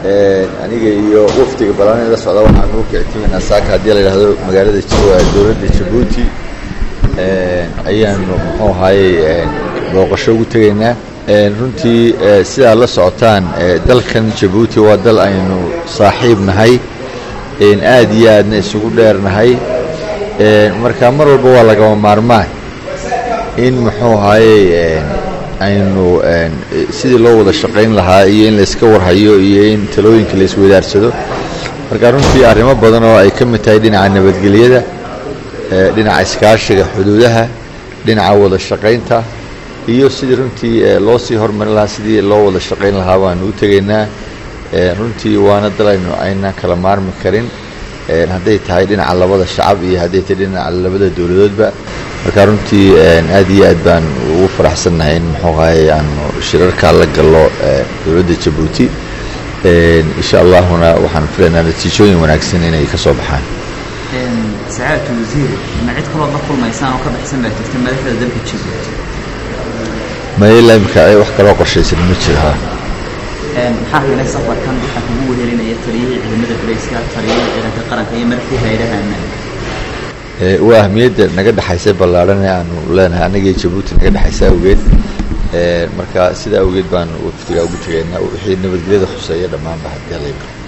aniga iyo wafdiga ballaanee la socda waxaan ugu kicitimaynaa saaka haddii la yidhahdo magaalada dowladda jabuuti ayaanu muxuu ahaayey booqasho ugu tegaynaa runtii sidaad la socotaan dalkan jabuuti waa dal aynu saaxiib nahay aad iyo aadna isugu dheernahay marka mar walba waa lagama maarmaan in muxuu ahaayey aynu sidii loo wada shaqayn lahaa iyo in layska warhayo iyo in talooyinka la isweydaarsado marka runtii arrimo badan oo ay ka mid tahay dhinaca nabadgelyada dhinaca iskaashiga xuduudaha dhinaca wada shaqaynta iyo sidii runtii loo sii hormarin lahaa sidii loo wada shaqayn lahaa baanu u tegaynaa runtii waana dal aynu aynaan kala maarmi karin hadday tahay dhinaca labada shacab iyo hadday tahay dhinaca labada dowladoodba marka runtii aad iyo aad baan ugu faraxsannahay in muxuu ahaye aanu shirarkaa la gallo dowladda jabuuti insha allahuna waxaan filaynaa natiijooyin wanaagsan inay ka soo baxaan sacaadka wasiir ma cid kalood la kulmaysaan oo ka baxsan baa jirta madaxda dalka jabuuti mayla imka wax kaloo qorshaysan ma jira maxaa keenay safarkan waxaa kugu wehelinaya taliyihii ciidamada baleyska taliyihii ciidanka qaranka iyo madaxdii hayadaha ammaanka waa ahmiyadda naga dhexaysa ballaarhan ee aanu leenahay annaga iyo jabuuti naga dhexaysa awgeed marka sidaa awgeed baan waftigaa ugu tegaynaa wixii nabadgelyada khuseeya dhammaanba haddii la